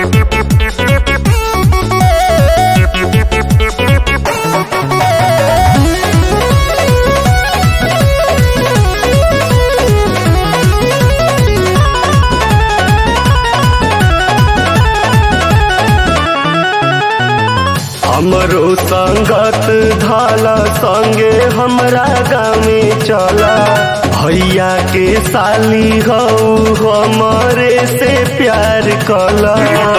हमरो संगत धाला संगे हमरा गामे चला भैया के साली हो हमरे से प्यार कला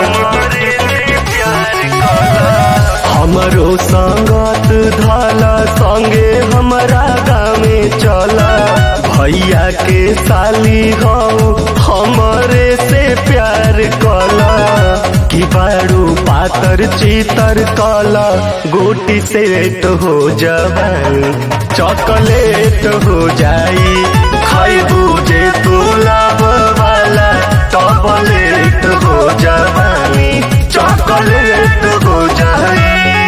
हमरो संगत धाला संगे हमरा गामे चला भैया के साली हो हमरे से प्यार कला कि बारू पातर चीतर कला गोटी सेट हो जवानी चॉकलेट हो जाई खैबू जे तू लाभ वाला टॉपलेट हो जवानी चॉकलेट हो जाई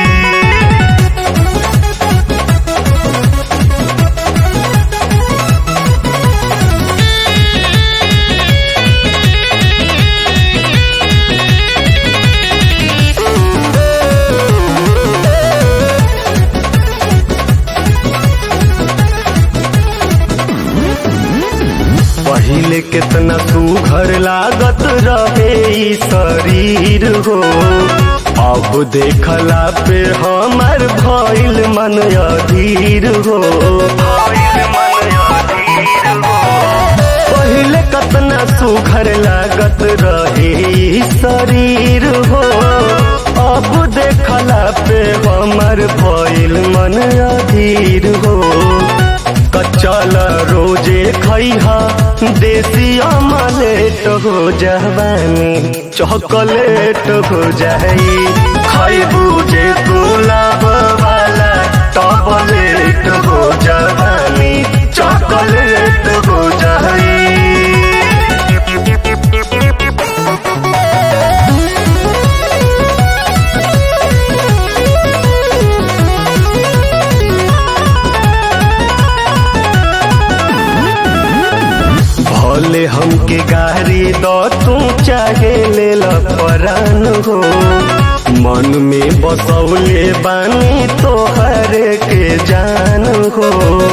पहिले कितना सुघर लागत रहे ई शरीर हो अब देखला पे हमार भइल मन अधीर हो पहिले कतना सुघर लागत रहे ई शरीर हो अब देखला पे हमार भइल मन अधीर हो कचल रोजे खैहा देसी अमलेट हो जवानी चॉकलेट हो जाई खैबू जे गुलाब वाला टॉपलेट हो जवानी चॉकलेट हो जाई भले हमके गारी दो तू चाहे ले परान हो मन में बसौले बानी तोहर के जान हो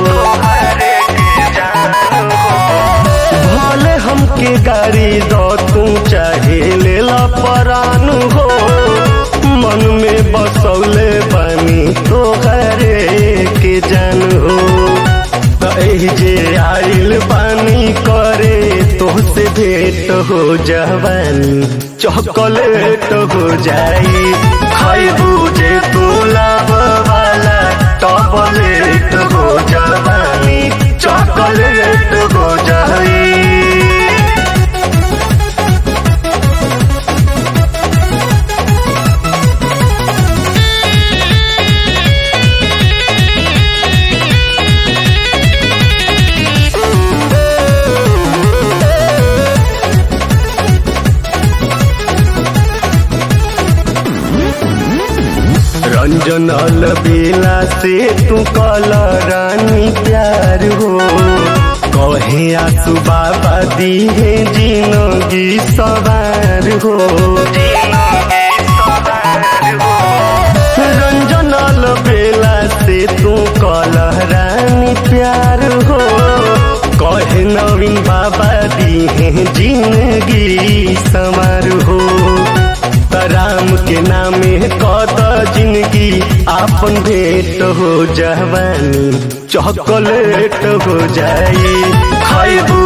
भले हमके गारी दो तू चाहे ले परान हो मन में बसौले बानी तोहर के जान हो एही जे आइल पानी करे तोहसे भेंट हो जवानी चॉकलेट हो जाई खैबू जे तू लाभ वाला टॉपलेट हो जवानी चॉकलेट हो जाई रंजन बेला से तू कल रानी प्यार हो कहे आसू बाबा दी है जिंदगी सवार हो रंजन बेला से तू कल रानी प्यार हो कहे नवीन बाबा दी है जिंदगी सवार हो राम के नामे कद जिंदगी आपन भेंट हो जवानी चॉकलेट हो जाई खैबू